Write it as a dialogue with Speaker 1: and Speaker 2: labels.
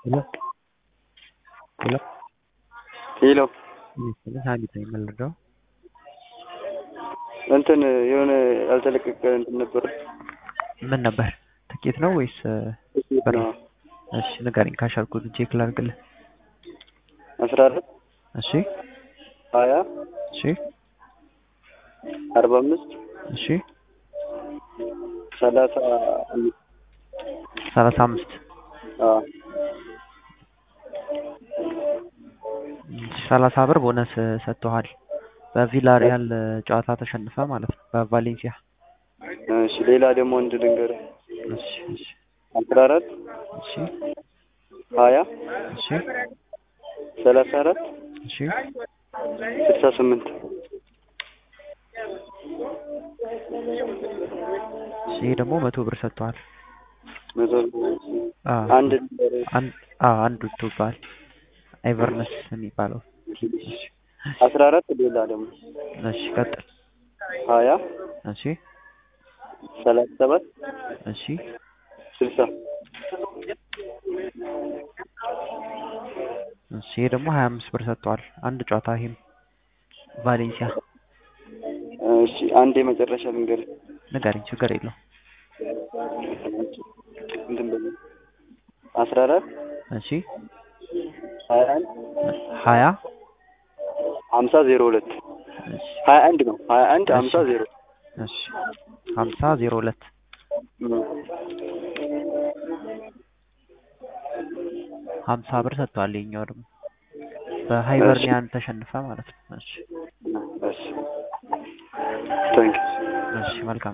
Speaker 1: Hello? Hello?
Speaker 2: ሄሎ
Speaker 1: ስለ ሀሚድ ነኝ የምንረዳው
Speaker 2: እንትን የሆነ ያልተለቀቀ እንትን ነበር።
Speaker 1: ምን ነበር? ትኬት ነው ወይስ ብር? እሺ ንገረኝ። ካሻልኩት ቼክ ላድርግልህ።
Speaker 2: አስራ አራት
Speaker 1: እሺ
Speaker 2: ሀያ
Speaker 1: እሺ
Speaker 2: አርባ አምስት
Speaker 1: እሺ
Speaker 2: ሰላሳ አምስት
Speaker 1: ሰላሳ አምስት
Speaker 2: አዎ
Speaker 1: ሰላሳ ብር ቦነስ ሰጥተዋል። በቪላሪያል ጨዋታ ተሸንፈ ማለት ነው በቫሌንሲያ።
Speaker 2: እሺ ሌላ ደግሞ አንድ ልንገርህ።
Speaker 1: እሺ እሺ
Speaker 2: አስራ አራት
Speaker 1: እሺ
Speaker 2: ሀያ
Speaker 1: እሺ
Speaker 2: ሰላሳ አራት
Speaker 1: እሺ
Speaker 2: ስልሳ ስምንት
Speaker 1: እሺ ይሄ ደግሞ መቶ ብር ሰጥተዋል።
Speaker 2: መቶ
Speaker 1: አዎ
Speaker 2: አንድ ልንገርህ።
Speaker 1: አንድ አዎ አንድ ወጥቶብሃል። አይቨርነስ የሚባለው እሺ
Speaker 2: አስራ አራት ሌላ ደግሞ
Speaker 1: እሺ ቀጥል።
Speaker 2: ሀያ
Speaker 1: እሺ
Speaker 2: ሰላሳ ሰባት
Speaker 1: እሺ
Speaker 2: ስልሳ
Speaker 1: እሺ ይሄ ደግሞ ሀያ አምስት ብር ሰጥተዋል። አንድ ጨዋታ ይሄም ቫሌንሲያ
Speaker 2: እሺ አንድ የመጨረሻ ልንገርህ።
Speaker 1: ንገረኝ፣ ችግር የለው።
Speaker 2: እንትን በለው አስራ አራት
Speaker 1: እሺ
Speaker 2: ሀያ አንድ
Speaker 1: ሀያ
Speaker 2: ሀምሳ ዜሮ ሁለት
Speaker 1: እሺ
Speaker 2: ሀያ አንድ ነው ሀያ አንድ
Speaker 1: እሺ።
Speaker 2: ሀምሳ ዜሮ
Speaker 1: እሺ ሀምሳ ዜሮ ሁለት ሀምሳ ብር ሰጥተዋል። ይኸኛው ደግሞ በሃይበርኒያን ተሸንፈ ማለት ነው። እሺ
Speaker 2: እሺ ታንክ
Speaker 1: እሺ መልካም